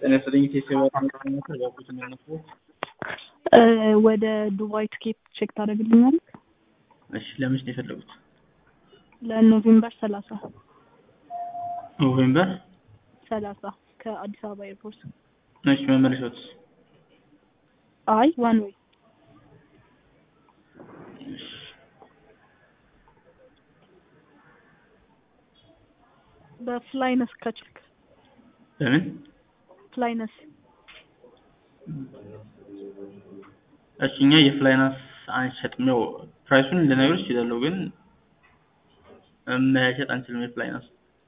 ጤና ይስጥልኝ ቴሴባ ያልኩት የሚያነሱ ወደ ዱባይ ትኬት ቼክ ታደርግልኛል? እሺ ለመች ነው የፈለጉት? ለኖቬምበር ሰላሳ ኖቬምበር ሰላሳ ከአዲስ አበባ ኤርፖርት። እሺ መመለሻት አይ ዋን ዌይ በፍላይነስ ከችልክ በምን ፍላይነስ እሺ እኛ የፍላይናንስ አንሸጥም። ያው ፕራይሱን ልነግርሽ እችላለሁ፣ ግን መሸጥ አንችልም። የፍላይናንስ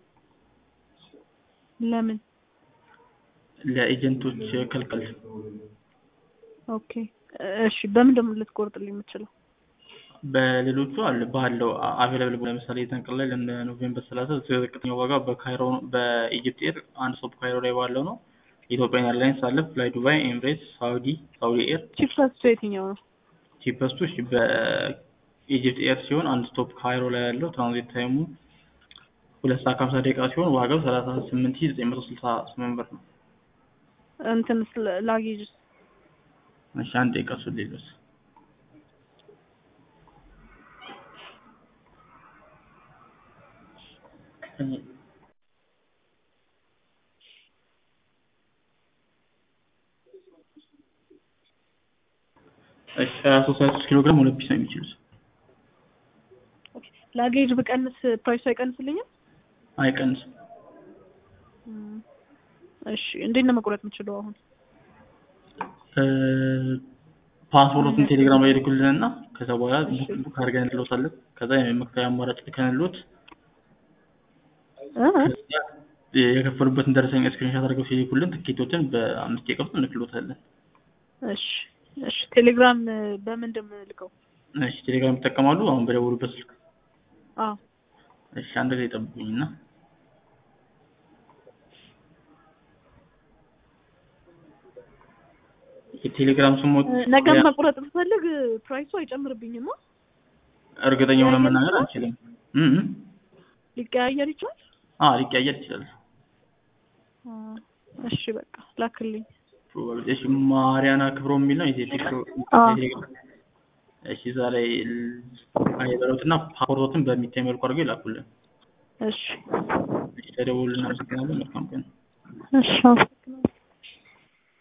ለምን? ለኤጀንቶች ክልክል። ኦኬ እሺ። በምን ደግሞ ልትቆርጥልኝ የምችለው? በሌሎቹ አለ ባለው አቬላብል ለምሳሌ የተንቅል ላይ ለኖቬምበር ሰላሳ ዝቅተኛው ዋጋ በካይሮ በኢጅፕት ኤር አንድ ስቶፕ ካይሮ ላይ ባለው ነው። ኢትዮጵያን ኤርላይንስ አለ፣ ፍላይ ዱባይ፣ ኤምሬትስ፣ ሳውዲ ሳውዲ ኤር። ቺፕሰስቱ የትኛው ነው? ቺፐስቱ እሺ በኢጅፕት ኤር ሲሆን አንድ ስቶፕ ካይሮ ላይ ያለው ትራንዚት ታይሙ ሁለት ሰዓት ከሀምሳ ደቂቃ ሲሆን ዋጋው ሰላሳ ስምንት ሺህ ዘጠኝ መቶ ስልሳ ስምንት ብር ነው። እንትን ላጌጅ እሺ አንድ ደቂቃ እሱን ሌሎስ እሺ ሀያ ሦስት ሀያ ሦስት ኪሎ ግራም ሁለት ፒስ ነው የሚችሉት። ላጌጅ ብቀንስ ፕራይሱ አይቀንስልኝም? አይቀንስም። እሺ እንዴት ነው መቁረጥ የምችለው አሁን? ፓስፖርቱን ቴሌግራም ላይ ልኩልን እና ከዛ በኋላ ቡክ አድርገን እንልዎታለን። ከዛ የመክፈያ አማራጭ ልከንልዎት የከፈሉበትን ደረሰኝ ስክሪንሻት አድርገው ሲልኩልን ትኬቶችን በአምስት ደቂቃ ውስጥ እንልክልዎታለን። እሺ እሺ። ቴሌግራም በምንድን ነው የምልከው? እሺ ቴሌግራም ይጠቀማሉ? አሁን በደወሉበት ስልክ? አዎ። እሺ አንድ ጊዜ ጠብቁኝና የቴሌግራም ስሞት ነገም መቁረጥ ብፈልግ ፕራይሱ አይጨምርብኝም? እርግጠኛ ሆነን መናገር አንችልም። ሊቀያየር ይችላል? አዎ ሊቀያየር ይችላል። እሺ በቃ ላክልኝ። እሺ ማሪያና ክብሮ የሚል ነው የቴሌግራም እሺ እዛ ላይ አይበሉትና ፓስፖርቶትን በሚታይ መልኩ አድርገው ይላኩልን። እሺ እሺ ተደውሉልን። አመሰግናለን። መልካም ቀን። እሺ